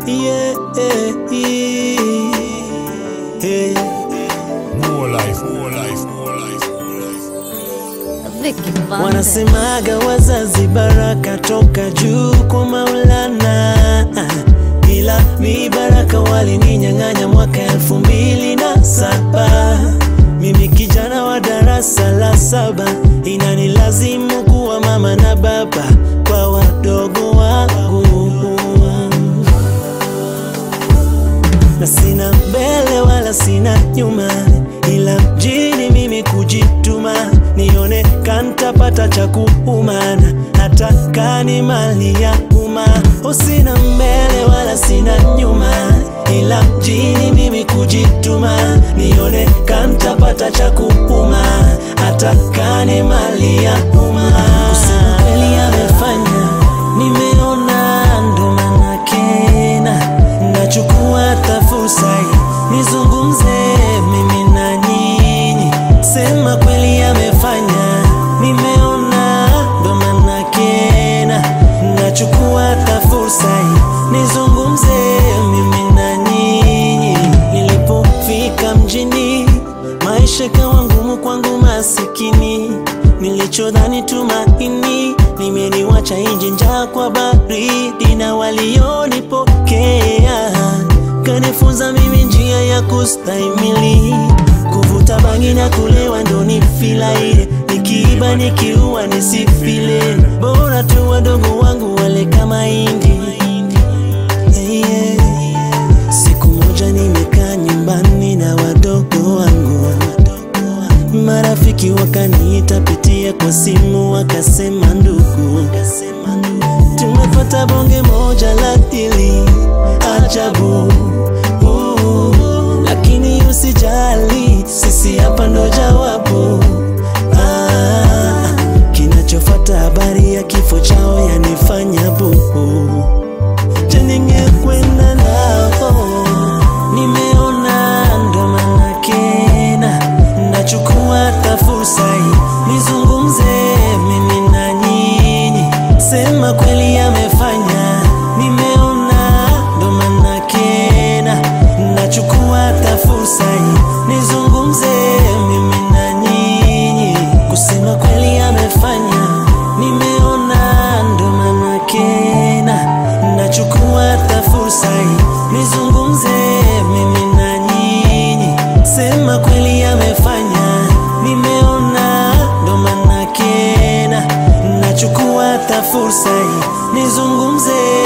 yeah, yeah. More life, more life, more life, more life. Vicky Vande. Wanasemaga wazazi baraka toka juu kwa Maulana, ila mi baraka walininyang'anya mwaka elfu mbili na saba. Mimi kijana wa darasa la saba, inanilazimu kuwa mama na baba kwa wadogo wangu na sina mbele wala sina nyuma, ila mjini mimi kujituma, nione kantapata cha kuumana, hata kani mali ya umma. Oh, sina mbele wala sina nyuma, ila mjini mimi kujituma, nione kantapata cha kuuma, hata kani mali ya umma. Kusema kweli amefanya, nimeona ndo manake na nachukua hata fursa hii nizungumze mimi na nyinyi, sema kweli amefanya, nimeona ndo manake na nachukua hata fursa hii nizungumze mimi na nyinyi. Nilipofika mjini, maisha kawa ngumu kwangu masikini, nilichodhani tumaini nimeniwacha nje njaa kwa baridi, na walionipokea kanifunza mimi njia ya kustahimili. Kuvuta bangi na kulewa ndo ni filaire, nikiiba nikiua nisifile, bora tu wadogo wangu wale kama indi yeah. Siku moja nimekaa nyumbani na wadogo wangu, marafiki wakaniita pitia kwa simu, wakasema ndugu, tumepata bonge moja la dili ajabu uh, lakini usijali, sisi hapa ndo jawabu ah, kinachofata habari ya kifo chao yanifanya buhu je ningekwenda nao nimeona ndo manake na nachukua hata fursa hii nizungumze mimi na nyinyi sema kweli amefanya nimeona ndo manake na nachukua hata fursa hii nizungumze mimi na nyinyi kusema kweli amefanya nimeona ndo manake na nachukua hata fursa hii nizungumze mimi na nyinyi sema kweli amefanya nimeona ndo manake na nachukua hata fursa hii nizungumze